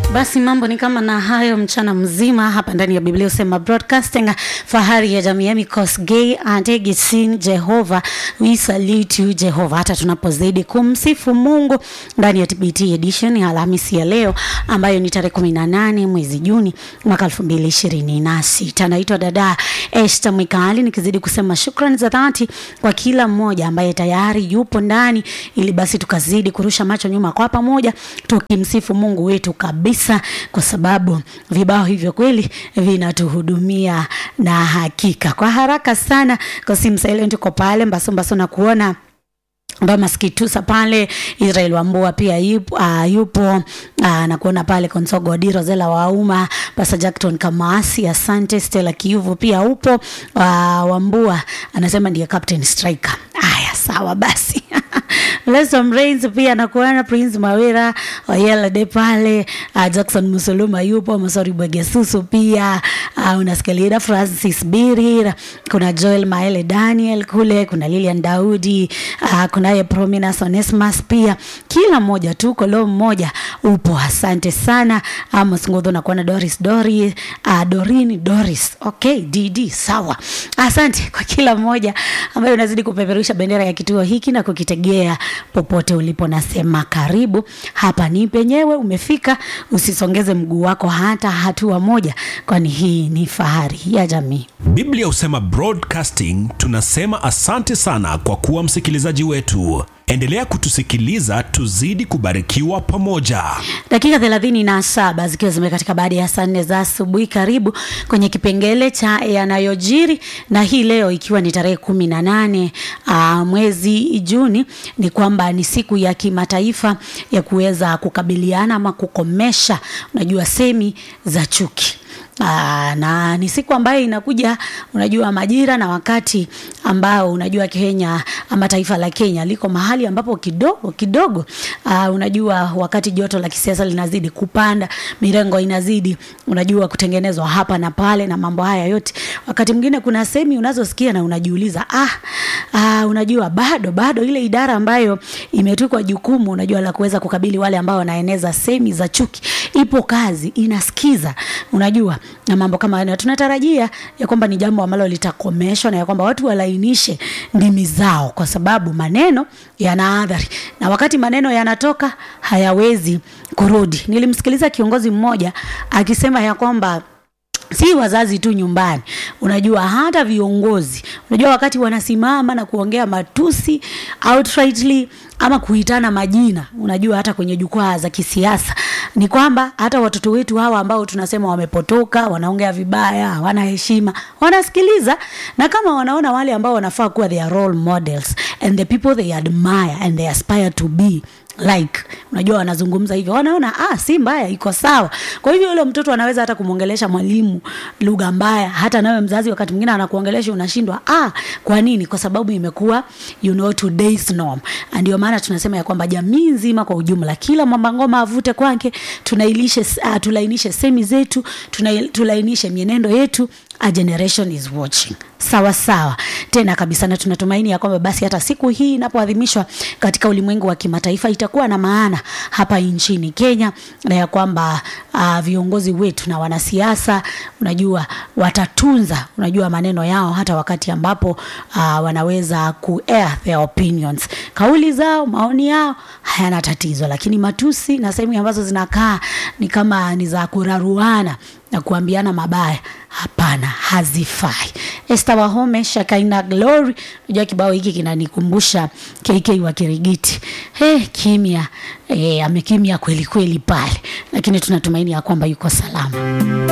Basi mambo ni kama na hayo mchana mzima hapa ndani ya Biblia usema broadcasting, fahari ya jamii yami Kosgei Antegi Sin Jehova, we salute you Jehova, hata tunapozidi kumsifu Mungu ndani ya TBT edition ya Alhamisi ya leo ambayo ni tarehe 18 mwezi Juni mwaka 2026. Naitwa dada Esther Mwikali nikizidi kusema shukrani za dhati kwa kila mmoja ambaye tayari yupo ndani, ili basi tukazidi kurusha macho nyuma kwa pamoja tukimsifu Mungu wetu kabisa, kwa sababu vibao hivyo kweli vinatuhudumia na hakika kwa haraka sana. Kosim Silent uko pale Mbaso Mbaso na kuona Mbama Skitusa pale Israel Wambua pia yupo, uh, yupo uh, na kuona pale Konsogo Odiro Zela Wauma Pasa Jackton Kamasi, asante Stella Kiuvu pia upo uh, Wambua anasema ndiye Captain Striker. Aya, sawa basi Lesom Reigns pia nakuona Prince Mawira Oyela de pale uh, Jackson Musuluma yupo Masori Bwegesusu pia uh, unasikia Francis Birir, kuna Joel Maele Daniel kule, kuna Lilian Daudi uh, kunaye Prominence Onesmus pia, kila mmoja tu kolo mmoja upo. Asante sana Amos Ngodho na kuona Doris Dori uh, Dorini Doris okay, DD sawa. Asante kwa kila mmoja ambaye unazidi kupeperusha bendera ya kituo hiki na kukitegea popote ulipo. Nasema karibu hapa, ni penyewe umefika, usisongeze mguu wako hata hatua moja, kwani hii ni fahari ya jamii. Biblia husema broadcasting, tunasema asante sana kwa kuwa msikilizaji wetu. Endelea kutusikiliza, tuzidi kubarikiwa pamoja. Dakika thelathini na saba zikiwa zimekatika baada ya saa nne za asubuhi. Karibu kwenye kipengele cha yanayojiri, na hii leo ikiwa ni tarehe kumi na nane uh, mwezi Juni, ni kwamba ni siku ya kimataifa ya kuweza kukabiliana ama kukomesha, unajua, semi za chuki. Aa, na ni siku ambayo inakuja unajua majira na wakati ambao unajua Kenya ama taifa la Kenya liko mahali ambapo kidogo kidogo, aa, unajua wakati joto la kisiasa linazidi kupanda, mirengo inazidi unajua kutengenezwa hapa na pale na mambo haya yote, wakati mwingine kuna semi unazosikia na unajiuliza ah, ah, unajua bado bado ile idara ambayo imetukwa jukumu unajua la kuweza kukabili wale ambao wanaeneza semi za chuki ipo kazi, inasikiza unajua na mambo kama hayo, tunatarajia ya kwamba ni jambo ambalo litakomeshwa na ya kwamba watu walainishe ndimi zao, kwa sababu maneno yana athari, na wakati maneno yanatoka hayawezi kurudi. Nilimsikiliza kiongozi mmoja akisema ya kwamba si wazazi tu nyumbani, unajua hata viongozi, unajua wakati wanasimama na kuongea matusi outrightly ama kuitana majina, unajua hata kwenye jukwaa za kisiasa, ni kwamba hata watoto wetu hawa ambao tunasema wamepotoka, wanaongea vibaya, hawana heshima, wanasikiliza, na kama wanaona wale ambao wanafaa kuwa their role models and the people they admire and they aspire to be like unajua, wanazungumza hivyo, wanaona ah, si mbaya, iko sawa. Kwa hivyo yule mtoto anaweza hata kumwongelesha mwalimu lugha mbaya, hata nawe mzazi wakati mwingine anakuongelesha unashindwa. Ah, kwa nini? Kwa sababu imekuwa you know today's norm. Ndio maana tunasema ya kwamba jamii nzima kwa ujumla, kila mwamba ngoma avute kwake, tunailishe uh, tulainishe semi zetu, tuna, tulainishe mienendo yetu. A generation is watching. Sawa sawa tena kabisa, na tunatumaini ya kwamba basi hata siku hii inapoadhimishwa katika ulimwengu wa kimataifa itakuwa na maana hapa nchini Kenya, na ya kwamba uh, viongozi wetu na wanasiasa unajua watatunza unajua maneno yao hata wakati ambapo uh, wanaweza ku air their opinions, kauli zao, maoni yao hayana tatizo, lakini matusi na sehemu ambazo zinakaa ni kama ni za kuraruana na kuambiana mabaya, hapana, hazifai. Esther Wahome Shakaina Glory, unajua kibao hiki kinanikumbusha KK wa Kirigiti. He, kimya e, amekimya kweli kweli pale, lakini tunatumaini ya kwamba yuko salama.